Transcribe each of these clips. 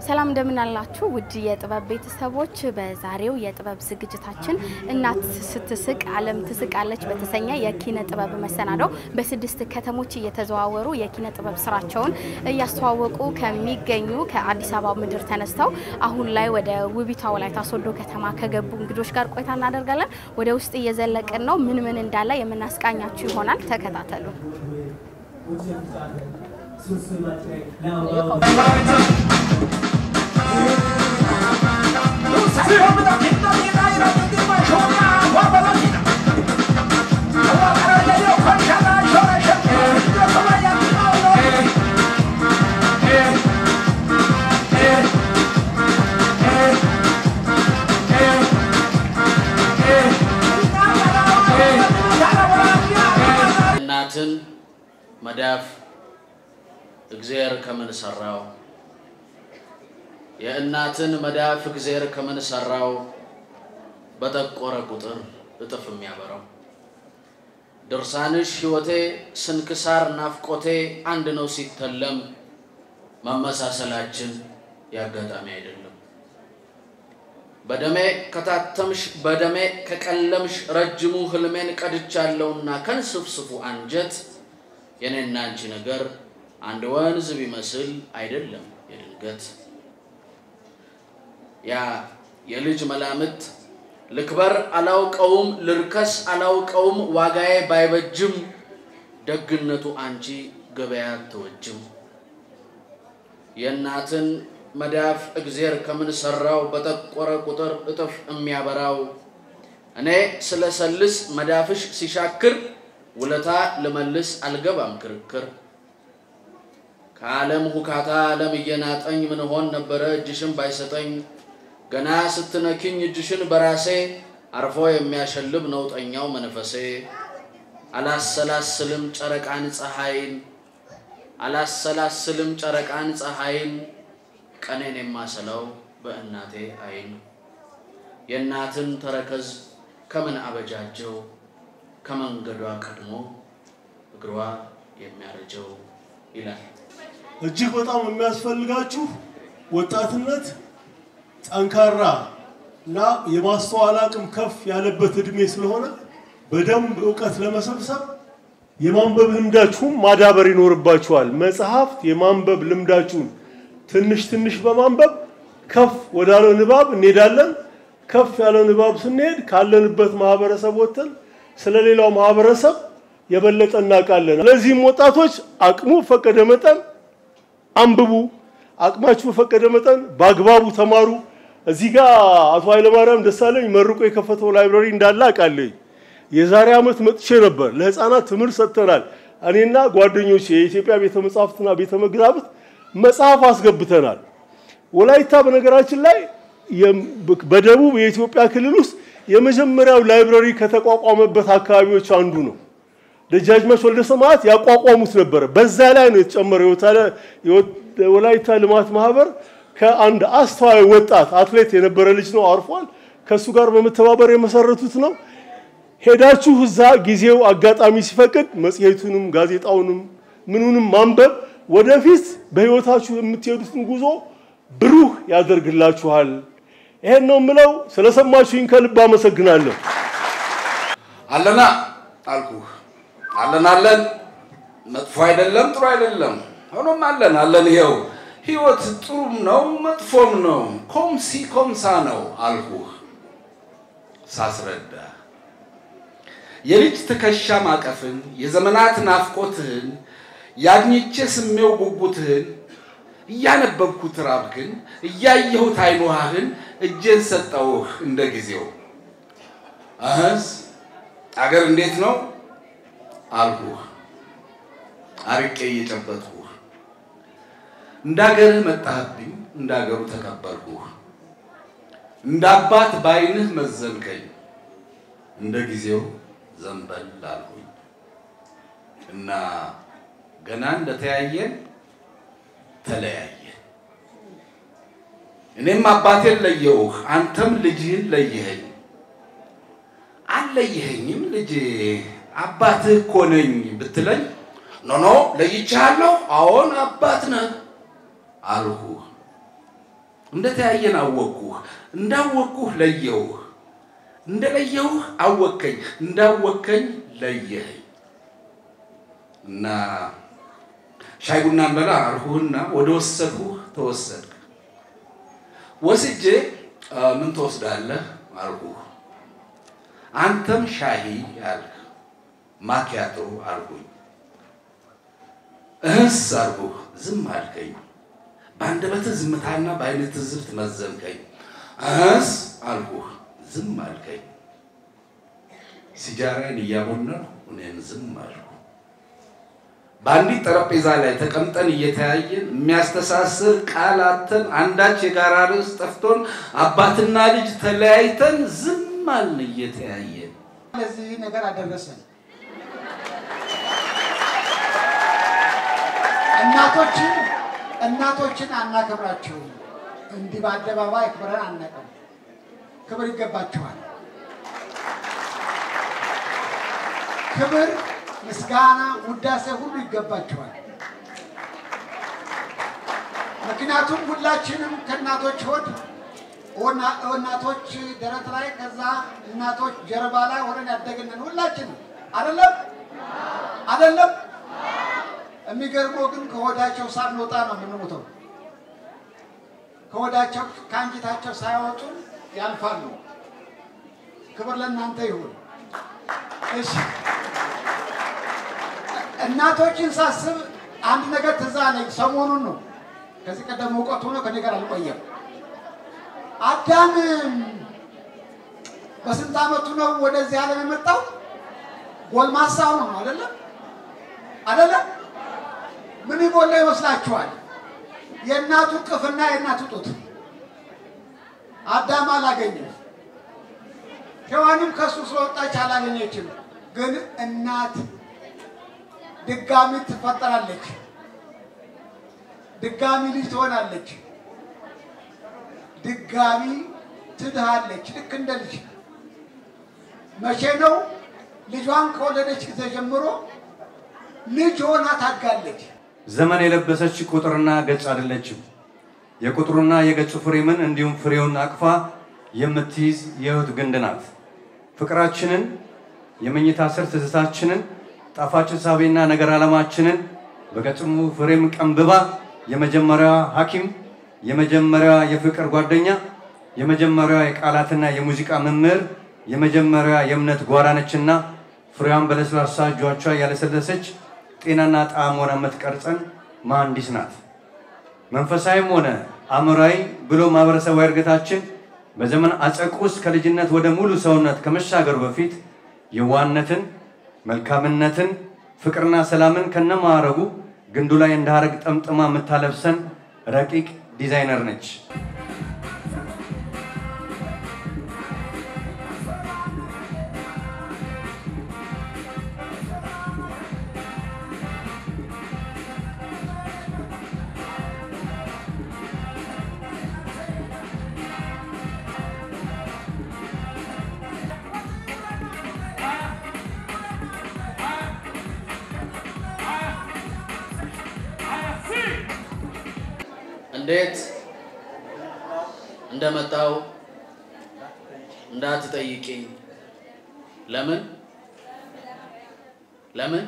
ሰላም እንደምን አላችሁ ውድ የጥበብ ቤተሰቦች። በዛሬው የጥበብ ዝግጅታችን እናት ስትስቅ ዓለም ትስቃለች በተሰኘ የኪነ ጥበብ መሰናዶው በስድስት ከተሞች እየተዘዋወሩ የኪነ ጥበብ ስራቸውን እያስተዋወቁ ከሚገኙ ከአዲስ አበባ ምድር ተነስተው አሁን ላይ ወደ ውቢቷ ወላይታ ሶዶ ከተማ ከገቡ እንግዶች ጋር ቆይታ እናደርጋለን። ወደ ውስጥ እየዘለቅን ነው። ምን ምን እንዳለ የምናስቃኛችሁ ይሆናል። ተከታተሉ። እናትን መዳፍ እግዜር ከምን ሰራው? የእናትን መዳፍ እግዜር ከምን ሰራው? በጠቆረ ቁጥር እጥፍ የሚያበራው ድርሳንሽ ሕይወቴ ስንክሳር ናፍቆቴ አንድ ነው ሲተለም መመሳሰላችን ያጋጣሚ አይደለም። በደሜ ከታተምሽ በደሜ ከቀለምሽ ረጅሙ ህልሜን ቀድቻለሁና ከንስፍስፉ አንጀት የኔና አንቺ ነገር አንድ ወንዝ ቢመስል አይደለም የድንገት ያ የልጅ መላምት ልክበር አላውቀውም ልርከስ አላውቀውም ዋጋዬ ባይበጅም ደግነቱ አንቺ ገበያ አትወጅም የእናትን መዳፍ እግዜር ከምን ሰራው በጠቆረ ቁጥር እጥፍ የሚያበራው እኔ ስለሰልስ መዳፍሽ ሲሻክር ውለታ ልመልስ አልገባም ክርክር ከዓለም ሁካታ ዓለም እየናጠኝ ምን ሆን ነበረ እጅሽን ባይሰጠኝ ገና ስትነኪኝ እጅሽን በራሴ አርፎ የሚያሸልብ ነውጠኛው መንፈሴ አላሰላስልም ጨረቃን ፀሐይን አላሰላስልም ጨረቃን ፀሐይን ቀኔን የማሰላው በእናቴ አይን የእናትን ተረከዝ ከምን አበጃጀው ከመንገዷ ቀድሞ እግሯ የሚያረጀው ይላል። እጅግ በጣም የሚያስፈልጋችሁ ወጣትነት ጠንካራ እና የማስተዋል አቅም ከፍ ያለበት እድሜ ስለሆነ በደንብ እውቀት ለመሰብሰብ የማንበብ ልምዳችሁን ማዳበር ይኖርባችኋል። መጽሐፍት የማንበብ ልምዳችሁን ትንሽ ትንሽ በማንበብ ከፍ ወዳለው ንባብ እንሄዳለን። ከፍ ያለው ንባብ ስንሄድ ካለንበት ማህበረሰብ ወጥተን ስለሌላው ማህበረሰብ የበለጠ እናውቃለን። ለዚህም ወጣቶች አቅሙ ፈቀደ መጠን አንብቡ፣ አቅማችሁ በፈቀደ መጠን በአግባቡ ተማሩ። እዚህ ጋር አቶ ኃይለማርያም ደሳለኝ መርቆ የከፈተው ላይብረሪ እንዳለ አውቃለሁ። የዛሬ ዓመት መጥቼ ነበር። ለህፃናት ትምህርት ሰጥተናል። እኔና ጓደኞቼ የኢትዮጵያ ቤተ መጻሕፍትና ቤተ መዛግብት መጽሐፍ አስገብተናል። ወላይታ በነገራችን ላይ በደቡብ የኢትዮጵያ ክልል ውስጥ የመጀመሪያው ላይብረሪ ከተቋቋመበት አካባቢዎች አንዱ ነው። ደጃዝማች ወልደ ሰማያት ያቋቋሙት ነበረ። በዛ ላይ ነው የተጨመረው። የወላይታ ልማት ማህበር ከአንድ አስተዋይ ወጣት አትሌት የነበረ ልጅ ነው፣ አርፏል። ከእሱ ጋር በመተባበር የመሰረቱት ነው። ሄዳችሁ እዛ ጊዜው አጋጣሚ ሲፈቅድ መጽሔቱንም ጋዜጣውንም ምኑንም ማንበብ ወደፊት በህይወታችሁ የምትሄዱትን ጉዞ ብሩህ ያደርግላችኋል። ይሄን ነው የምለው። ስለሰማችሁኝ ከልብ አመሰግናለሁ። አለና አልኩህ አለን አለን መጥፎ አይደለም ጥሩ አይደለም ሆኖም አለን አለን ይኸው ህይወት ጥሩም ነው መጥፎም ነው ኮምሲ ኮምሳ ነው አልኩህ ሳስረዳ የልጅ ትከሻ ማቀፍን የዘመናት ናፍቆትህን ያግኝቼ ስሜው ጉጉትህን እያነበብኩት ራብህን እያየሁት አይኖሃህን እጄን ሰጠውህ እንደ ጊዜው አህስ አገር እንዴት ነው አልኩህ አርቄ እየጨበጥኩህ እንዳገርህ መጣህብኝ እንዳገሩ ተቀበልኩህ እንደ አባት በዓይንህ መዘንከኝ እንደ ጊዜው ዘንበል አልሁኝ እና ገና እንደተያየን ተለያየን። እኔም አባቴን ለየውህ፣ አንተም ልጅህን ለየኸኝ። አልለየኸኝም ልጄ አባትህ እኮ ነኝ ብትለኝ ኖ ኖ ለይቻለሁ፣ አዎን አባት ነህ አልሁህ። እንደተያየን አወቅኩህ፣ እንዳወቅኩህ ለየውህ፣ እንደለየውህ አወቅከኝ፣ እንዳወቅከኝ ለየኸኝ እና ሻይ ቡና እንበላ አልሁህና ወደ ወሰድሁህ ተወሰድክ። ወስጄ ምን ትወስዳለህ አልሁህ። አንተም ሻሂ አልክ፣ ማኪያቶ አልሁኝ። እህስ አልሁህ፣ ዝም አልከኝ። በአንደበትህ ዝምታና በዓይንህ ትዝብት መዘንከኝ። እህስ አልሁህ፣ ዝም አልከኝ። ሲጃራዬን እያቦነንኩ እኔም ዝም አልኩ። በአንዲት ጠረጴዛ ላይ ተቀምጠን እየተያየን የሚያስተሳስር ቃል አጥተን አንዳች የጋራ ርዕስ ጠፍቶን አባትና ልጅ ተለያይተን ዝም አልን እየተያየን። ለዚህ ነገር አደረሰን። እናቶችን እናቶችን አናከብራቸውም። እንዲህ በአደባባይ ክብረን አናውቅም። ክብር ይገባቸዋል። ክብር፣ ምስጋና፣ ውዳሴ ሁሉ ይገባቸዋል። ምክንያቱም ሁላችንም ከእናቶች ሆድ ወና- እናቶች ደረት ላይ ከዛ እናቶች ጀርባ ላይ ሆነን ያደግንን ሁላችንም አይደለም አይደለም። የሚገርመው ግን ከሆዳቸው ሳንወጣ ነው የምንሞተው። ከሆዳቸው ከአንጀታቸው ሳያወጡ ያልፋሉ። ክብር ለእናንተ ይሁን። እሺ እናቶችን ሳስብ አንድ ነገር ትዝ አለኝ። ሰሞኑን ነው ከዚህ ቀደም እውቀቱ ነው ከኔ ጋር አልቆየም። አዳም በስንት ዓመቱ ነው ወደዚህ ዓለም የመጣው? ጎልማሳ ሆኖ ነው አይደለም? አይደለም? ምን ይጎለው ይመስላችኋል? የእናቱ ቅፍና የእናቱ ጡት። አዳም አላገኘም። ሔዋንም ከእሱ ስለወጣች አላገኘችም። ግን እናት ድጋሚ ትፈጠራለች። ድጋሚ ልጅ ትሆናለች። ድጋሚ ትድሃለች። ልክ እንደ ልጅ መቼ ነው? ልጇን ከወለደች ጊዜ ጀምሮ ልጅ ሆና ታጋለች። ዘመን የለበሰች ቁጥርና ገጽ አይደለችም። የቁጥሩና የገጹ ፍሬምን እንዲሁም ፍሬውን አቅፋ የምትይዝ የሕይወት ግንድ ናት። ፍቅራችንን፣ የመኝታ ስር ትዝታችንን፣ ጣፋጭ ሳቤና ነገር ዓለማችንን በገጽሙ ፍሬም ቀንብባ የመጀመሪያዋ ሐኪም፣ የመጀመሪያዋ የፍቅር ጓደኛ፣ የመጀመሪያዋ የቃላትና የሙዚቃ መምህር፣ የመጀመሪያዋ የእምነት ጓራ ነችና ፍሬዋን በለስላሳ እጆቿ ያለሰለሰች ጤናና ጣዕም ሆና የምትቀርጸን መሐንዲስ ናት። መንፈሳዊም ሆነ አእምሯዊ ብሎ ማህበረሰባዊ እድገታችን በዘመን አጸቅ ውስጥ ከልጅነት ወደ ሙሉ ሰውነት ከመሻገሩ በፊት የዋህነትን፣ መልካምነትን፣ ፍቅርና ሰላምን ከነማዕረጉ ግንዱ ላይ እንደ ሐረግ ጠምጥማ የምታለብሰን ረቂቅ ዲዛይነር ነች። እንዴት እንደመጣው እንዳትጠይቂኝ። ለምን ለምን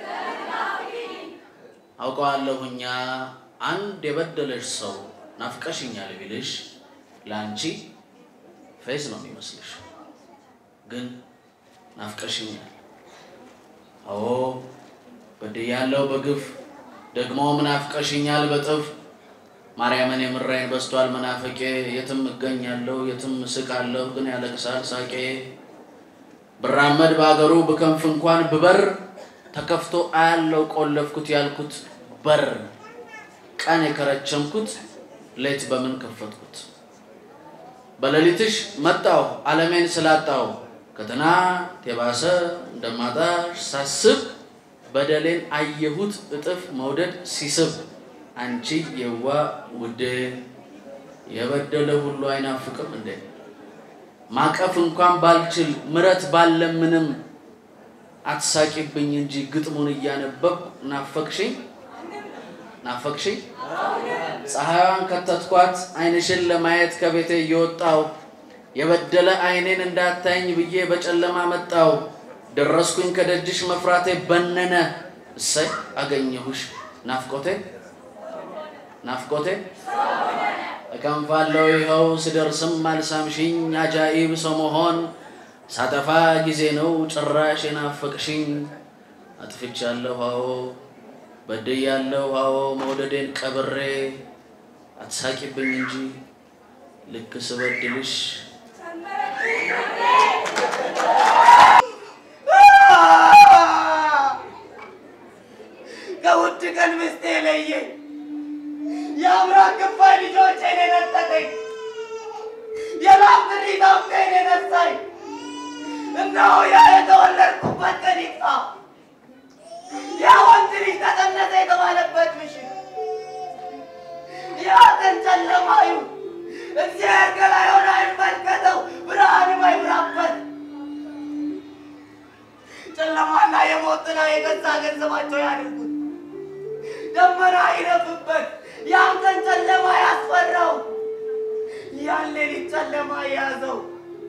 አውቀዋለሁኛ አንድ የበደለሽ ሰው ናፍቀሽኛል ቢልሽ ለአንቺ ፌስ ነው የሚመስልሽ፣ ግን ናፍቀሽኛል። አዎ በድያለሁ በግፍ ደግሞም ናፍቀሽኛል በጥፍ ማርያምን የምራይን በስቷል መናፈቄ የትም እገኛለሁ የትም እስቃለሁ ግን ያለቅሳል ሳቄ ብራመድ በአገሩ ብከንፍ እንኳን ብበር ተከፍቶ አያለው ቆለፍኩት ያልኩት በር ቀን የከረቸምኩት ሌት በምን ከፈትኩት በሌሊትሽ መጣሁ ዓለሜን ስላጣሁ ከትናንት የባሰ እንደማጣሽ ሳስብ በደሌን አየሁት እጥፍ መውደድ ሲስብ አንቺ የዋ ውዴ የበደለ ሁሉ አይናፍቅም እንዴ? ማቀፍ እንኳን ባልችል ምረት ባለምንም አትሳቂብኝ እንጂ ግጥሙን እያነበብኩ ናፈቅሽኝ ናፈቅሽኝ? ፀሐይዋን ከተትኳት ዓይንሽን ለማየት ከቤቴ እየወጣው የበደለ ዓይኔን እንዳታይኝ ብዬ በጨለማ መጣው። ደረስኩኝ ከደጅሽ መፍራቴ በነነ። እሰይ አገኘሁሽ ናፍቆቴ ናፍቆቴ እከንፋለሁ ይኸው ስደርስም አልሳምሽኝ አጃኢብ ሰው መሆን ሳጠፋ ጊዜ ነው ጭራሽ የናፈቅሽኝ። አጥፍቻለሁ አዎ በድያለሁ አዎ መውደዴን ቀብሬ አትሳቂብኝ እንጂ ልክ ስበድልሽ ከውድ ቀን ምስቴ ለየኝ፣ የአብራክ ክፋይ ልጆቼን የነጠቀኝ፣ የላም ጥሪት አፍቴን የነሳኝ፣ እነሆ ያ የተወለድኩበት ቀን ይጥፋ፣ ያ ወንድ ልጅ ተጸነሰ የተባለበት ምሽት፣ ያ ቀን ጨለማ ይሁን፣ እግዚአብሔር ገላዩን አይመልከተው፣ ብርሃንም አይብራበት። ጨለማና የሞት ጥላ የገዛ ገንዘባቸው ያድርጉት። ደመና ይረፍበት፣ ያን ቀን ጨለማ ያስፈራው፣ ያን ሌሊት ጨለማ የያዘው።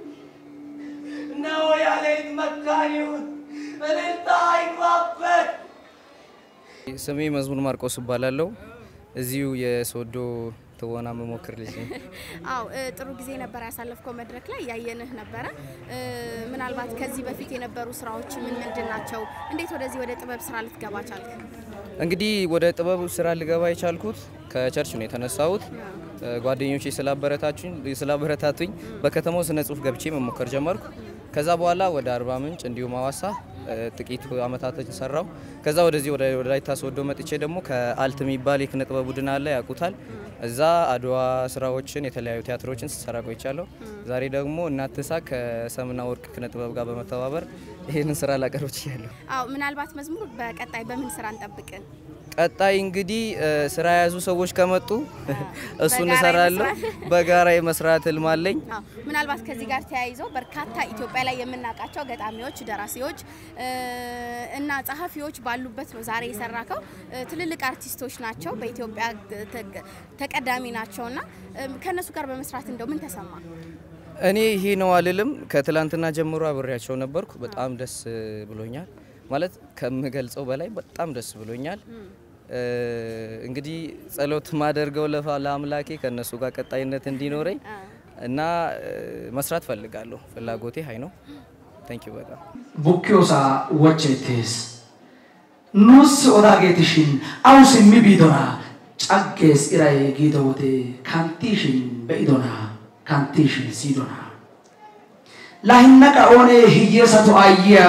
እነሆ ያ ሌሊት መካን ይሁን፣ እልልታ አይግባበት። ስሜ መዝሙር ማርቆስ እባላለሁ። እዚሁ የሶዶ ትወና መሞክር ልጅ ነኝ። አው ጥሩ ጊዜ ነበር ያሳለፍከው መድረክ ላይ ያየንህ ነበረ። እ፣ ምናልባት ከዚህ በፊት የነበሩ ስራዎች ምን ምንድን ናቸው? እንዴት ወደዚህ ወደ ጥበብ ስራ ልትገባ ቻልክ? እንግዲህ ወደ ጥበብ ስራ ልገባ የቻልኩት ከቸርች ነው የተነሳሁት። ጓደኞቼ ስላበረታቱኝ ስላበረታቱኝ በከተማው ስነ ጽሁፍ ገብቼ መሞከር ጀመርኩ። ከዛ በኋላ ወደ አርባ ምንጭ እንዲሁም ሀዋሳ እ፣ ጥቂት አመታቶችን ሰራው። ከዛ ወደዚህ ወደ ወላይታ ሶዶ መጥቼ ደግሞ ከአልት የሚባል የኪነ ጥበብ ቡድን አለ ያውቁታል። እዛ አድዋ ስራዎችን የተለያዩ ቲያትሮችን ስሰራ ቆይቻለሁ። ዛሬ ደግሞ እናት ትሳቅ ከሰምና ወርቅ ኪነ ጥበብ ጋር በመተባበር ይህንን ስራ ላቀርብ ችያለሁ። አው ምናልባት መዝሙር በቀጣይ በምን ስራ እንጠብቅን? ቀጣይ እንግዲህ እ፣ ስራ የያዙ ሰዎች ከመጡ እሱን በጋራ እሰራለሁ። የመስራት- በጋራ የመስራት ህልም አለኝ። አዎ ምናልባት ከዚህ ጋር ተያይዞ በርካታ ኢትዮጵያ ላይ የምናውቃቸው ገጣሚዎች፣ ደራሲዎች እ፣ እና ጸሐፊዎች ባሉበት ነው ዛሬ የሰራከው። እ፣ ትልልቅ አርቲስቶች ናቸው፣ በኢትዮጵያ ተ- ተቀዳሚ ናቸውና እ፣ ከእነሱ ጋር በመስራት እንደው ምን ተሰማ? እኔ ይሄ ነው አልልም። ከትላንትና ጀምሮ አብሬያቸው ነበርኩ። በጣም ደስ ብሎኛል። ማለት ከምገልጸው በላይ በጣም ደስ ብሎኛል። እ፣ እንግዲህ ጸሎት ማደርገው ለፋ ለአምላኬ ከእነሱ ጋር ቀጣይነት እንዲኖረኝ እና እ፣ መስራት ፈልጋለሁ። ፍላጎቴ ሀይ ነው። ታንክ ዩ በጣም bukkiyoosaa wachcheettees. Nus odaageetishin awu simmi biidonaa caggees iray giido wode kanttiishin be'idonaa kanttiishin siyidonaa. Laa hinnaqa oonee hiyyeesatu aayyiya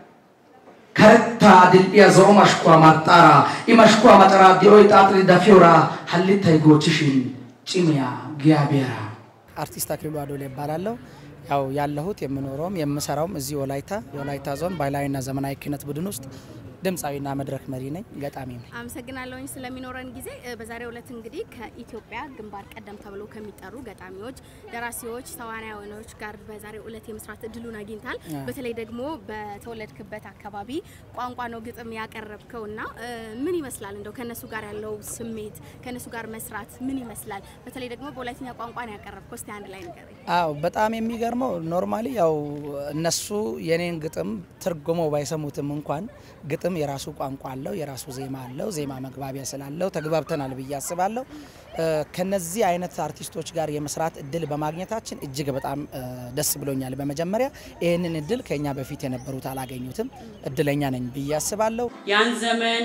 karettaa dil"iya zo'o mashkuwaa maxxaaraa i mashkuwaa macaraa di'oy xaaxiri dafiyooraa hallittay goochchishin cimiyaa giyaa biyaara. አርቲስት አክሊሉ አዶላ ይባላለሁ። ያው ያለሁት የምኖረውም የምሰራውም እዚህ ወላይታ የወላይታ ዞን ባህላዊና ዘመናዊ ኪነት ቡድን ውስጥ ድምፃዊና መድረክ መሪ ነኝ፣ ገጣሚም ነኝ። አመሰግናለሁኝ ስለሚኖረን ጊዜ። እ፣ በዛሬው ዕለት እንግዲህ ከኢትዮጵያ ግንባር ቀደም ተብሎ ከሚጠሩ ገጣሚዎች፣ ደራሲዎች፣ ተዋናዮች ጋር በዛሬው ዕለት የመስራት እድሉን አግኝታል። አዎ። በተለይ ደግሞ በተወለድክበት አካባቢ ቋንቋ ነው ግጥም ያቀረብከው እና እ፣ ምን ይመስላል እንደው ከነሱ ጋር ያለው ስሜት ከነሱ ጋር መስራት ምን ይመስላል? በተለይ ደግሞ በወላይትኛ ቋንቋ ነው ያቀረብከው። እስቲ አንድ ላይ ንገረኝ። አዎ በጣም የሚገርመው ኖርማሊ ያው እነሱ የኔን ግጥም ትርጉሞ ባይሰሙትም እንኳን ግጥም የራሱ ቋንቋ አለው፣ የራሱ ዜማ አለው። ዜማ መግባቢያ ስላለው ተግባብተናል ብዬ አስባለሁ። እ፣ ከነዚህ አይነት አርቲስቶች ጋር የመስራት እድል በማግኘታችን እጅግ በጣም እ፣ ደስ ብሎኛል። በመጀመሪያ ይህንን እድል ከኛ በፊት የነበሩት አላገኙትም። እድለኛ ነኝ ብዬ አስባለሁ። ያን ዘመን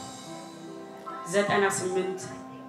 ዘጠና ስምንት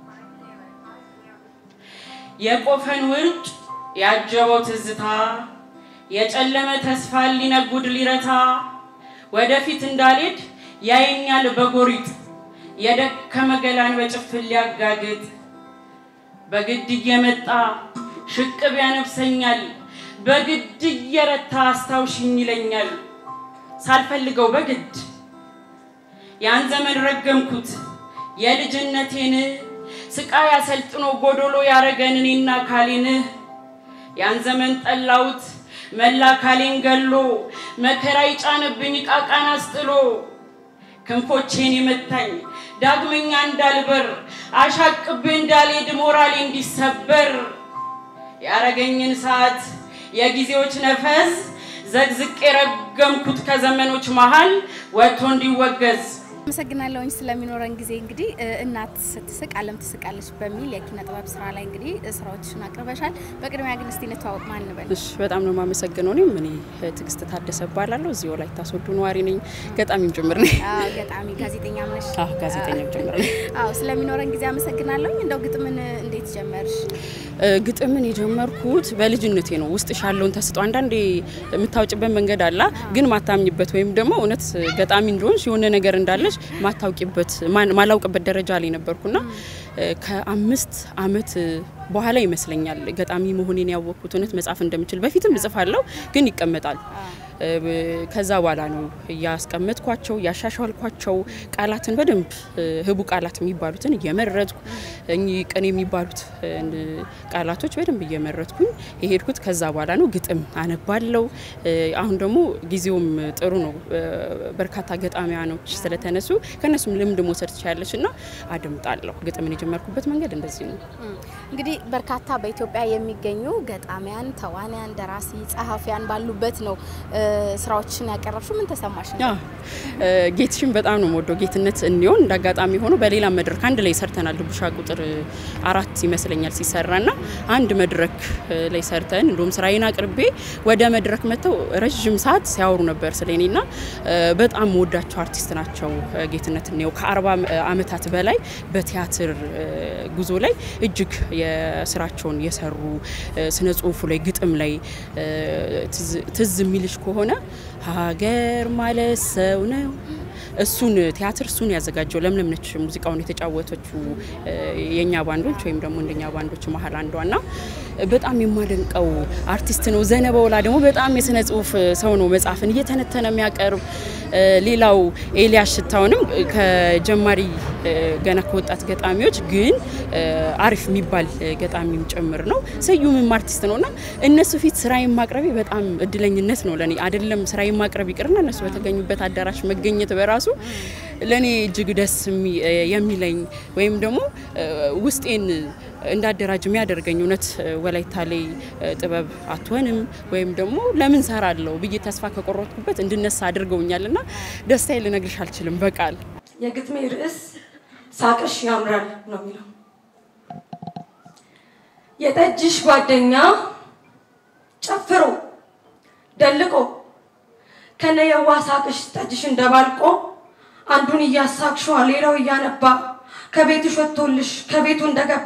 የቆፈን ውርጭ ያጀበው ትዝታ የጨለመ ተስፋ ሊነጉድ ሊረታ ወደፊት እንዳልሄድ ያየኛል በጎሪጥ የደከመ ገላን በጭፍን ሊያጋግጥ በግድ እየመጣ ሽቅብ ያነፍሰኛል በግድ እየረታ አስታውሽኝ ይለኛል ሳልፈልገው በግድ ያን ዘመን ረገምኩት የልጅነቴን ስቃይ አሰልጥኖ ጎዶሎ ያረገን እኔና ካሌን ያን ዘመን ጠላውት መላ ካሌን ገሎ መከራ ይጫነብኝ ቃቃን አስጥሎ ክንፎቼን የመታኝ ዳግመኛ እንዳልበር አሻቅቤ እንዳልሄድ ሞራሌ እንዲሰበር ያረገኝን ሰዓት የጊዜዎች ነፈስ ዘግዝቅ የረገምኩት ከዘመኖች መሃል ወጥቶ እንዲወገዝ አመሰግናለሁኝ ስለሚኖረን ጊዜ እንግዲህ እ፣ እናት ስትስቅ ዓለም ትስቃለች በሚል የኪነ ጥበብ ስራ ላይ እንግዲህ እ፣ ስራዎችሽን አቅርበሻል። በቅድሚያ ግን እስቲ እንተዋወቅ፣ ማን እንበል? እሺ በጣም ነው የማመሰግነው። እኔም እኔ ትዕግስት ታደሰ እባላለሁ። እዚህ ወላይታ ሶዶ ነዋሪ ነኝ። ገጣሚም ጭምር ነኝ። አዎ፣ ገጣሚ ጋዜጠኛም ነሽ? አዎ ጋዜጠኛም ጭምር ነኝ። አዎ፣ ስለሚኖረን ጊዜ አመሰግናለሁኝ። እንደው ግጥምን እንዴት ጀመርሽ? እ፣ ግጥምን የጀመርኩት በልጅነቴ ነው። ውስጥሽ ያለውን ተስጦ አንዳንዴ የምታውጭበት መንገድ አላ ግን ማታምኝበት ወይም ደግሞ እውነት ገጣሚ እንደሆንሽ የሆነ ነገር እንዳለሽ ማታውቂበት ማን- ማላውቅበት ደረጃ ላይ ነበርኩና እ፣ ከአምስት አመት በኋላ ይመስለኛል ገጣሚ መሆኔን ያወቅኩት። እውነት መጻፍ እንደምችል በፊትም እጽፋለሁ ግን ይቀመጣል። እ፣ ከዛ በኋላ ነው እያስቀመጥኳቸው እያሻሻልኳቸው ቃላትን በደንብ እ፣ ህቡ ቃላት የሚባሉትን እየመረጥኩ እኚህ ቅኔ የሚባሉት እ፣ ቃላቶች በደንብ እየመረጥኩኝ የሄድኩት ከዛ በኋላ ነው። ግጥም አነባለው። እ፣ አሁን ደግሞ ጊዜውም ጥሩ ነው። እ፣ በርካታ ገጣሚያኖች ስለተነሱ ከእነሱም ልምድ መውሰድ ትችላለች እና አደምጣለሁ። ግጥምን የጀመርኩበት መንገድ እንደዚህ ነው። እም፣ እንግዲህ በርካታ በኢትዮጵያ የሚገኙ ገጣሚያን፣ ተዋንያን፣ ደራሲ፣ ጸሐፊያን ባሉበት ነው እ፣ ስራዎችን ያቀረብሽው። ምን ተሰማሽ? ያ እ፣ ጌትሽን በጣም ነው የምወደው። ጌትነት እንዲሆን እንደ አጋጣሚ ሆኖ በሌላ መድረክ አንድ ላይ ሰርተናል። ድቡሻ ቁጥር አራት ይመስለኛል ሲሰራ ና አንድ መድረክ እ፣ ላይ ሰርተን እንዲሁም ስራዬን አቅርቤ ወደ መድረክ መጥተው ረዥም ሰዓት ሲያወሩ ነበር ስለ እኔ ና በጣም መወዳቸው አርቲስት ናቸው። እ፣ ጌትነት እንየው ከአርባ አመታት በላይ በቲያትር እ፣ ጉዞ ላይ እጅግ የስራቸውን የሰሩ እ፣ ስነ ጽሁፉ ላይ ግጥም ላይ እ፣ ትዝ- ትዝ የሚልሽ ከሆነ ሀገር ማለት ሰው ነው እሱን ቲያትር እሱን ያዘጋጀው ለምለም ነች ሙዚቃውን የተጫወተችው እ፣ የእኛ ባንዶች ወይም ደግሞ እንደኛ ባንዶች መሀል አንዷ ና በጣም የማደንቀው አርቲስት ነው። ዘነበወላ ደግሞ በጣም የስነ ጽሁፍ ሰው ነው። መጽሐፍን እየተነተነ የሚያቀርብ እ፣ ሌላው ኤልያስ ሽታውንም ከጀማሪ እ፣ ገና ከወጣት ገጣሚዎች ግን እ፣ አሪፍ የሚባል እ፣ ገጣሚም ጭምር ነው። ስዩምም አርቲስት ነው እና እነሱ ፊት ስራዬን ማቅረቤ በጣም እድለኝነት ነው ለኔ። አይደለም ስራዬን ማቅረብ ይቅርና እነሱ በተገኙበት አዳራሽ መገኘት በራሱ ለእኔ እጅግ ደስ የሚ- የሚለኝ ወይም ደግሞ እ፣ ውስጤን እንዳደራጅ የሚያደርገኝ እውነት እ፣ ወላይታ ላይ እ፣ ጥበብ አትሆንም ወይም ደግሞ ለምን ሰራለሁ ብዬ ተስፋ ከቆረጥኩበት እንድነሳ አድርገውኛል እና ደስታዬ ልነግርሽ አልችልም በቃል የግጥሜ ርዕስ ሳቅሽ ያምራል ነው የሚለው። የጠጅሽ ጓደኛ ጨፍሮ ደልቆ ከነየዋ ሳቅሽ ጠጅሽን ደባልቆ አንዱን እያሳቅሸዋ ሌላው እያነባ ከቤትሽ ወጥቶልሽ ከቤቱ እንደገባ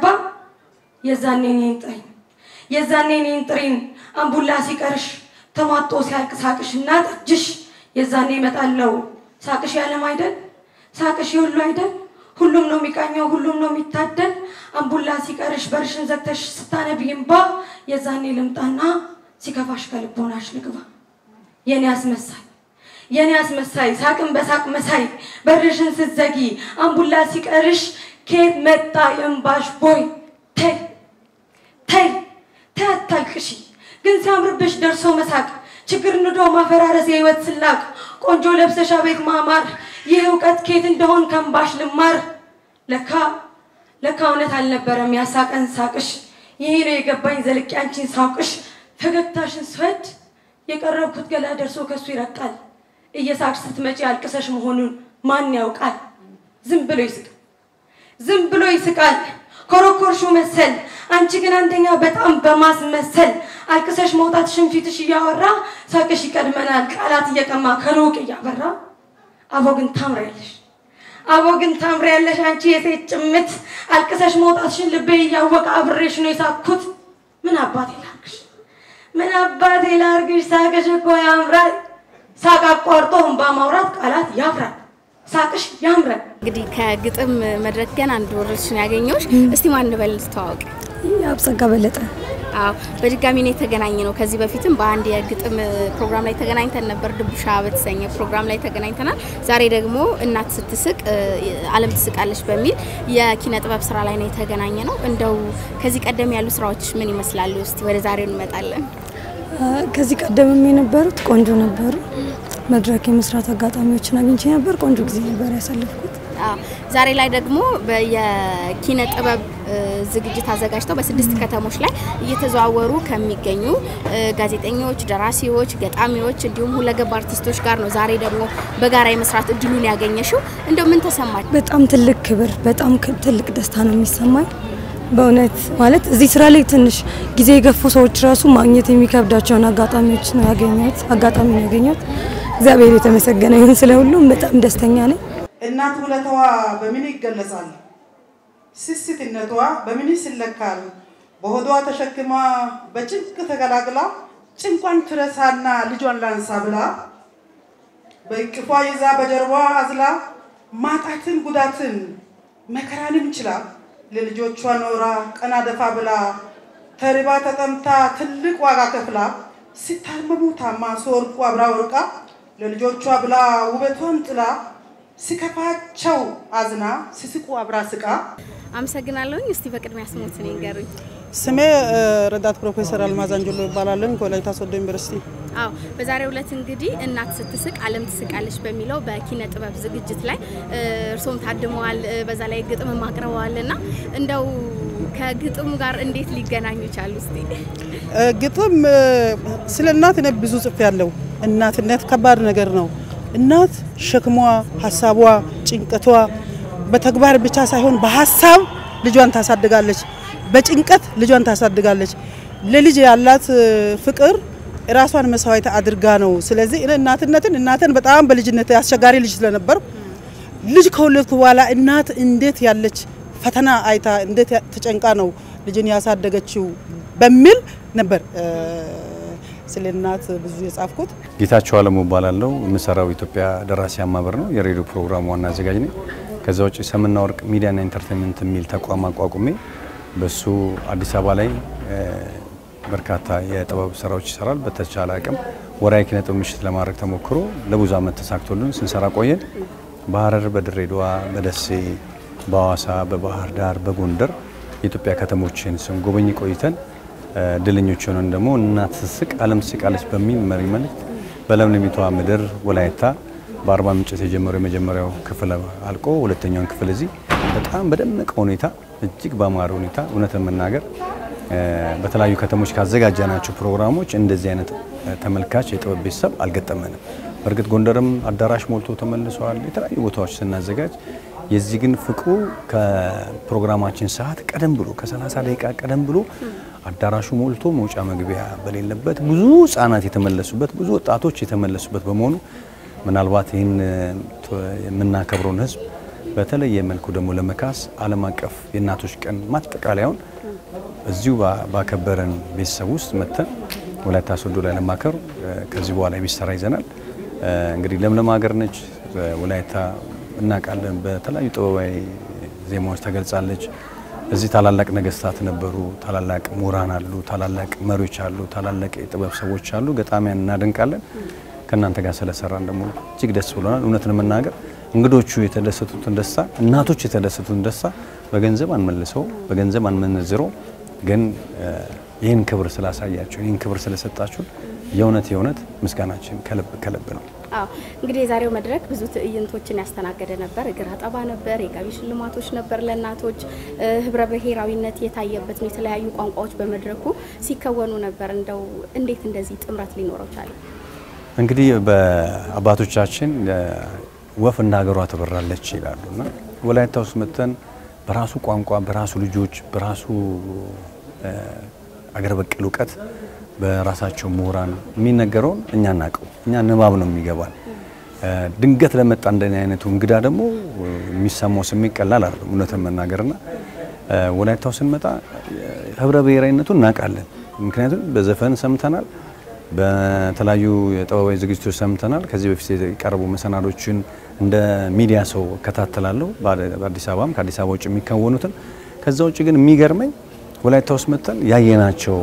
የዛኔ እኔን ጥሪኝ የዛኔ እኔን ጥሪን አምቡላ ሲቀርሽ ተሟጦ ሲያልቅ ሳቅሽ እና ጠጅሽ የዛኔ እመጣለሁ ሳቅሽ ያለም አይደል ሳቅሽ የሁሉ አይደል ሁሉም ነው የሚቃኘው ሁሉም ነው የሚታደል አምቡላ ሲቀርሽ በርሽን ዘግተሽ ስታነቢ እምባ የዛኔ ልምጣና ሲከፋሽ ከልቦናሽ ልግባ የኔ አስመሳይ የኔ አስመሳይ ሳቅን በሳቅ መሳይ በርሽን ስትዘጊ አምቡላ ሲቀርሽ ከየት መጣ የእምባሽ ቦይ ተይ ተይ ተይ አታልቅሺ ግን ሲያምርብሽ ደርሶ መሳቅ ችግር ንዶ ማፈራረስ የህይወት ስላቅ ቆንጆ ለብሰሻ ቤት ማማር ይህ እውቀት ከየት እንደሆን ከእምባሽ ልማር ለካ ለካ እውነት አልነበረም ያሳቀን ሳቅሽ ይሄ ነው የገባኝ ዘልቄ አንቺን ሳውቅሽ ፈገግታሽን ስወድ የቀረብኩት ገላ ደርሶ ከሱ ይረቃል እየሳቅሽ ስትመጪ አልቅሰሽ መሆኑን ማን ያውቃል ዝም ብሎ ይስቅ ዝም ብሎ ይስቃል ኮረኮርሹ መሰል አንቺ ግን አንደኛ በጣም በማስመሰል አልቅሰሽ መውጣት ሽንፊትሽ እያወራ ሳቅሽ ይቀድመናል ቃላት እየቀማ ከሩቅ እያበራ አቦ ግን ታምሪያለሽ አቦ ግን ታምሪያለሽ አንቺ የሴት ጭምት አልቅሰሽ መውጣትሽን ልቤ እያወቀ አብሬሽ ነው የሳኩት ምን አባቴ ላርግሽ ምን አባቴ ላርግሽ ሳቅሽ እኮ ያምራል ሳቅ አቋርጦ እንባ ማውራት ቃላት ያፍራል ሳቅሽ ያምራል እንግዲህ ከግጥም መድረክ ገና አንድ ወረድሽን ያገኘሁሽ። እስቲ ማን እንበል ተዋወቅ። አብጸጋ በለጠ አዎ በድጋሚ ነው የተገናኘ ነው። ከዚህ በፊትም በአንድ የግጥም ፕሮግራም ላይ ተገናኝተን ነበር፣ ድቡሻ በተሰኘ ፕሮግራም ላይ ተገናኝተናል። ዛሬ ደግሞ እናት ስትስቅ ዓለም ትስቃለች በሚል የኪነ ጥበብ ስራ ላይ ነው የተገናኘ ነው። እንደው ከዚህ ቀደም ያሉ ስራዎች ምን ይመስላሉ? እስቲ ወደ ዛሬው እንመጣለን። ከዚህ ቀደምም የነበሩት ቆንጆ ነበሩ። መድረክ የመስራት አጋጣሚዎችን አግኝቼ ነበር። ቆንጆ ጊዜ ነበር ያሳለፍኩት። አዎ፣ ዛሬ ላይ ደግሞ በ- የኪነ ጥበብ እ፣ ዝግጅት አዘጋጅተው በስድስት ከተሞች ላይ እየተዘዋወሩ ከሚገኙ እ፣ ጋዜጠኞች፣ ደራሲዎች፣ ገጣሚዎች እንዲሁም ሁለገብ አርቲስቶች ጋር ነው ዛሬ ደግሞ በጋራ የመስራት እድሉን ያገኘሽው። እንደው ምን ተሰማች? በጣም ትልቅ ክብር፣ በጣም ክ- ትልቅ ደስታ ነው የሚሰማኝ። በእውነት ማለት እዚህ ስራ ላይ ትንሽ ጊዜ የገፉ ሰዎች ራሱ ማግኘት የሚከብዳቸውን አጋጣሚዎች ነው ያገኘሁት አጋጣሚ ነው ያገኘሁት። እግዚአብሔር የተመሰገነ ይሁን። ስለ ሁሉም በጣም ደስተኛ ነኝ። እናት ውለታዋ በምን ይገለጻል? ስስትነቷ በምን ይለካል? በሆዷ ተሸክማ በጭንቅ ተገላግላ ጭንቋን ትረሳና ልጇን ላንሳ ብላ በእቅፏ ይዛ በጀርባ አዝላ ማጣትን ጉዳትን መከራንም ችላ ለልጆቿ ኖራ ቀና ደፋ ብላ ተርባ ተጠምታ ትልቅ ዋጋ ከፍላ ሲታመሙ ታማ ሲወርቁ አብራ ወርቃ ለልጆቿ ብላ ውበቷን ጥላ ሲከፋቸው አዝና ሲስቁ አብራ ስቃ አመሰግናለሁኝ። እስቲ በቅድሚያ ስሞትን ይንገሩኝ። ስሜ እ፣ ረዳት ፕሮፌሰር አልማዝ አንጀሎ ይባላለሁ ከወላይታ ሶዶ ዩኒቨርሲቲ። አዎ በዛሬው ዕለት እንግዲህ እናት ስትስቅ ዓለም ትስቃለች በሚለው በኪነ ጥበብ ዝግጅት ላይ እ፣ እርስዎም ታድመዋል፣ እ፣ በዛ ላይ ግጥምም አቅርበዋል እና እንደው ከግጥሙ ጋር እንዴት ሊገናኙ ቻሉ? እስቲ እ፣ ግጥም እ፣ ስለ እናት እኔ ብዙ ጽፌ ያለው እናትነት ከባድ ነገር ነው። እናት ሸክሟ፣ ሀሳቧ፣ ጭንቀቷ በተግባር ብቻ ሳይሆን በሀሳብ ልጇን ታሳድጋለች፣ በጭንቀት ልጇን ታሳድጋለች። ለልጅ ያላት እ፣ ፍቅር ራሷን መስዋዕት አድርጋ ነው። ስለዚህ እኔ እናትነትን እናትን በጣም በልጅነት አስቸጋሪ ልጅ ስለነበር ልጅ ከወለድኩ በኋላ እናት እንዴት ያለች ፈተና አይታ እንዴት ያ- ተጨንቃ ነው ልጅን ያሳደገችው በሚል ነበር እ፣ ስለ እናት ብዙ የጻፍኩት። ጌታቸው አለሙ እባላለሁ። የምሰራው ኢትዮጵያ ደራሲያን ማህበር ነው። የሬዲዮ ፕሮግራም ዋና አዘጋጅ ነኝ። ከዛ ውጭ ሰምና ወርቅ ሚዲያና ኢንተርቴንመንት የሚል ተቋም አቋቁሜ በሱ አዲስ አበባ ላይ እ፣ በርካታ የጥበብ ስራዎች ይሰራል። በተቻለ አቅም ወርሃዊ ኪነ ጥበብ ምሽት ለማድረግ ተሞክሮ ለብዙ ዓመት ተሳክቶልን ስንሰራ ቆየን። በሀረር፣ በድሬዳዋ፣ በደሴ፣ በሐዋሳ፣ በባህር ዳር፣ በጎንደር የኢትዮጵያ ከተሞችን ስንጎበኝ ቆይተን እ፣ ድለኞች ሆነን ደግሞ እናት ስትስቅ ዓለም ትስቃለች በሚል መሪ መልእክት በለምለሚቷ ምድር ወላይታ በአርባ ምንጭ የተጀመረው የመጀመሪያው ክፍል አልቆ ሁለተኛውን ክፍል እዚህ በጣም በደመቀ ሁኔታ እጅግ በአማረ ሁኔታ እውነት ለመናገር እ፣ በተለያዩ ከተሞች ካዘጋጀናቸው ፕሮግራሞች እንደዚህ አይነት እ፣ ተመልካች የጥበብ ቤተሰብ አልገጠመንም። በእርግጥ ጎንደርም አዳራሽ ሞልቶ ተመልሰዋል። የተለያዩ ቦታዎች ስናዘጋጅ የዚህ ግን ፍቅሩ ከፕሮግራማችን ሰዓት ቀደም ብሎ ከ30 ደቂቃ ቀደም ብሎ አዳራሹ ሞልቶ መውጫ መግቢያ በሌለበት ብዙ ህጻናት የተመለሱበት ብዙ ወጣቶች የተመለሱበት በመሆኑ ምናልባት ይህን ት- የምናከብረውን ህዝብ በተለየ መልኩ ደግሞ ለመካስ ዓለም አቀፍ የእናቶች ቀን ማጠቃለያውን እዚሁ ባ- ባከበረን ቤተሰብ ውስጥ መጥተን ወላይታ ሶዶ ላይ ለማከር እ፣ ከዚህ በኋላ የሚሰራ ይዘናል። እ፣ እንግዲህ ለምለም ሀገር ነች እ፣ ወላይታ እናውቃለን። በተለያዩ ጥበባዊ ዜማዎች ተገልጻለች። እዚህ ታላላቅ ነገስታት ነበሩ፣ ታላላቅ ምሁራን አሉ፣ ታላላቅ መሪዎች አሉ፣ ታላላቅ የጥበብ ሰዎች አሉ። ገጣሚያን እናደንቃለን። ከእናንተ ጋር ስለሰራን ደግሞ እጅግ ደስ ብሎናል። እውነትን መናገር እንግዶቹ የተደሰቱትን ደስታ፣ እናቶች የተደሰቱትን ደስታ በገንዘብ አንመልሰው፣ በገንዘብ አንመነዝረው። ግን እ፣ ይህን ክብር ስላሳያችሁ፣ ይህን ክብር ስለሰጣችሁን የእውነት የእውነት ምስጋናችን ከልብ ከልብ ነው። አዎ እንግዲህ የዛሬው መድረክ ብዙ ትዕይንቶችን ያስተናገደ ነበር። እግር አጠባ ነበር፣ የጋቢ ሽልማቶች ነበር ለእናቶች፣ እ፣ ህብረ ብሔራዊነት የታየበት ነው። የተለያዩ ቋንቋዎች በመድረኩ ሲከወኑ ነበር። እንደው እንዴት እንደዚህ ጥምረት ሊኖረው ቻለ? እንግዲህ በአባቶቻችን እ፣ ወፍ እንደ ሀገሯ ትበራለች ይላሉ እና ወላይታ ውስጥ መጥተን በራሱ ቋንቋ በራሱ ልጆች በራሱ እ፣ አገር በቀል እውቀት በራሳቸው ምሁራን የሚነገረውን እኛ እናውቀው እኛ ንባብ ነው የሚገባል። እ፣ ድንገት ለመጣ እንደኔ አይነቱ እንግዳ ደግሞ እ፣ የሚሰማው ስሜት ቀላል አይደለም እውነትን መናገርና እ፣ ወላይታው ስንመጣ እ፣ ህብረ ብሔራዊነቱን እናውቃለን። ምክንያቱም በዘፈን ሰምተናል በተለያዩ የጥበባዊ ዝግጅቶች ሰምተናል። ከዚህ በፊት የቀረቡ መሰናዶችን እንደ ሚዲያ ሰው እከታተላለሁ፣ በአዲስ አበባም ከአዲስ አበባ ውጭ የሚከወኑትን። ከዛ ውጭ ግን የሚገርመኝ ወላይታ ውስጥ መጥተን ያየናቸው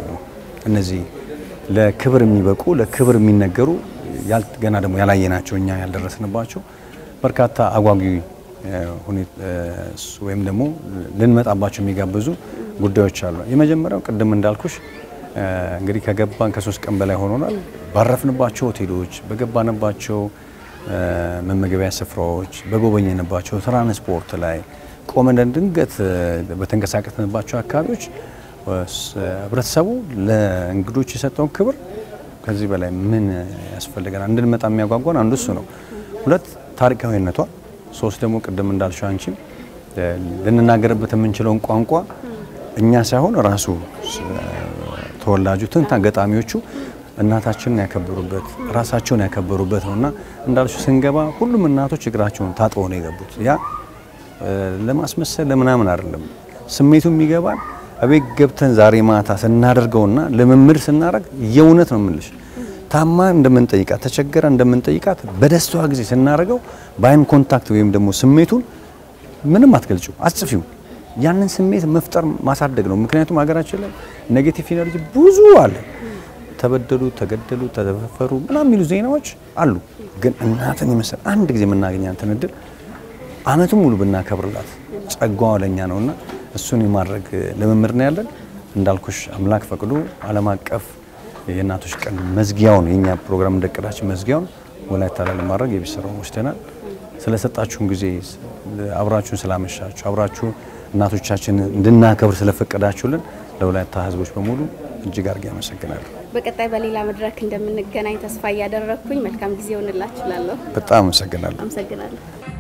እነዚህ ለክብር የሚበቁ ለክብር የሚነገሩ ያል- ገና ደግሞ ያላየናቸው እኛ ያልደረስንባቸው በርካታ አጓጊ እ፣ ሁኔ- እ፣ ወይም ደግሞ ልንመጣባቸው የሚጋብዙ ጉዳዮች አሉ። የመጀመሪያው ቅድም እንዳልኩሽ እ፣ እንግዲህ ከገባን ከሶስት ቀን በላይ ሆኖናል። ባረፍንባቸው ሆቴሎች፣ በገባንባቸው መመገቢያ ስፍራዎች፣ በጎበኘንባቸው ትራንስፖርት ላይ ቆመን ድንገት በተንቀሳቀስንባቸው አካባቢዎች ህብረተሰቡ ለእንግዶች የሰጠውን ክብር ከዚህ በላይ ምን ያስፈልገናል? እንድንመጣ የሚያጓጓን አንዱ እሱ ነው። ሁለት ታሪካዊነቷ፣ ሶስት ደግሞ ቅድም እንዳልሽው አንቺም ልንናገርበት የምንችለውን ቋንቋ እኛ ሳይሆን ራሱ ተወላጁ ትንታ ገጣሚዎቹ እናታችንን ያከበሩበት ራሳቸውን ያከበሩበት ነው እና እንዳልሽው ስንገባ ሁሉም እናቶች እግራቸውን ታጥበው ነው የገቡት። ያ ለማስመሰል ለምናምን አይደለም። ስሜቱ የሚገባን እቤት ገብተን ዛሬ ማታ ስናደርገውና ልምምድ ስናደርግ የእውነት ነው የምልሽ ታማ እንደምንጠይቃት ተቸገረ እንደምንጠይቃት በደስታዋ ጊዜ ስናደርገው በአይን ኮንታክት ወይም ደግሞ ስሜቱን ምንም አትገልጪው፣ አጽፊው ያንን ስሜት መፍጠር ማሳደግ ነው። ምክንያቱም ሀገራችን ላይ ኔጌቲቭ ኢነርጂ ብዙ አለ። ተበደሉ፣ ተገደሉ፣ ተደፈሩ ምናምን የሚሉ ዜናዎች አሉ። ግን እናትን የመሰል አንድ ጊዜ የምናገኛትን እድል አመቱን ሙሉ ብናከብርላት ጸጋዋ ለኛ ነውና እሱን የማድረግ ልምምድ ነው ያለን። እንዳልኩሽ አምላክ ፈቅዶ ዓለም አቀፍ የእናቶች ቀን መዝጊያውን የኛ ፕሮግራም እንደቀዳችን መዝጊያውን ወላይታ ላይ ለማድረግ የቤት ስራውን ወስደናል። ስለሰጣችሁን ጊዜ አብራችሁን ስላመሻችሁ አብራችሁ እናቶቻችን እንድናከብር ስለፈቀዳችሁልን ለወላይታ ሕዝቦች በሙሉ እጅግ አድርጌ አመሰግናለሁ። በቀጣይ በሌላ መድረክ እንደምንገናኝ ተስፋ እያደረግኩኝ መልካም ጊዜ ሆንላችሁ እላለሁ። በጣም አመሰግናለሁ። አመሰግናለሁ።